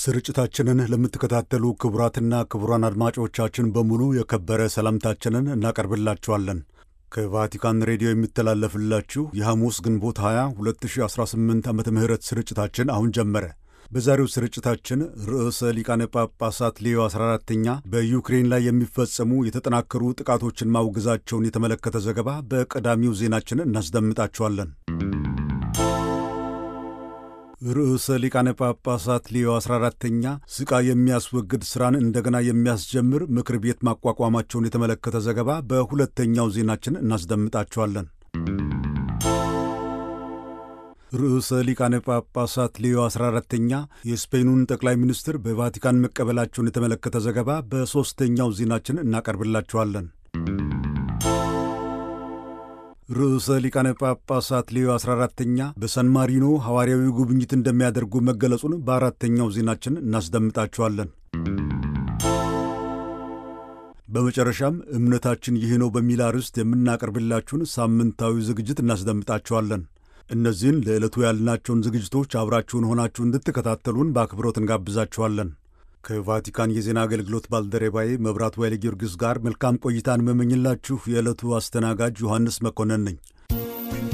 ስርጭታችንን ለምትከታተሉ ክቡራትና ክቡራን አድማጮቻችን በሙሉ የከበረ ሰላምታችንን እናቀርብላችኋለን። ከቫቲካን ሬዲዮ የሚተላለፍላችሁ የሐሙስ ግንቦት 20 2018 ዓ ም ስርጭታችን አሁን ጀመረ። በዛሬው ስርጭታችን ርዕሰ ሊቃነ ጳጳሳት ሌዮ 14ተኛ በዩክሬን ላይ የሚፈጸሙ የተጠናከሩ ጥቃቶችን ማውገዛቸውን የተመለከተ ዘገባ በቀዳሚው ዜናችን እናስደምጣችኋለን። ርዕሰ ሊቃነ ጳጳሳት ሌዮ 14ተኛ ስቃይ የሚያስወግድ ሥራን እንደገና የሚያስጀምር ምክር ቤት ማቋቋማቸውን የተመለከተ ዘገባ በሁለተኛው ዜናችን እናስደምጣችኋለን። ርዕሰ ሊቃነ ጳጳሳት ሌዮ 14ተኛ የስፔኑን ጠቅላይ ሚኒስትር በቫቲካን መቀበላቸውን የተመለከተ ዘገባ በሦስተኛው ዜናችን እናቀርብላችኋለን። ርዕሰ ሊቃነ ጳጳሳት ሌዮ 14ተኛ በሳን ማሪኖ ሐዋርያዊ ጉብኝት እንደሚያደርጉ መገለጹን በአራተኛው ዜናችን እናስደምጣችኋለን። በመጨረሻም እምነታችን ይህ ነው በሚል አርዕስት የምናቀርብላችሁን ሳምንታዊ ዝግጅት እናስደምጣችኋለን። እነዚህን ለዕለቱ ያልናቸውን ዝግጅቶች አብራችሁን ሆናችሁ እንድትከታተሉን በአክብሮት እንጋብዛችኋለን። ከቫቲካን የዜና አገልግሎት ባልደረባዬ መብራቱ ኃይለ ጊዮርጊስ ጋር መልካም ቆይታን መመኝላችሁ የዕለቱ አስተናጋጅ ዮሐንስ መኮንን ነኝ።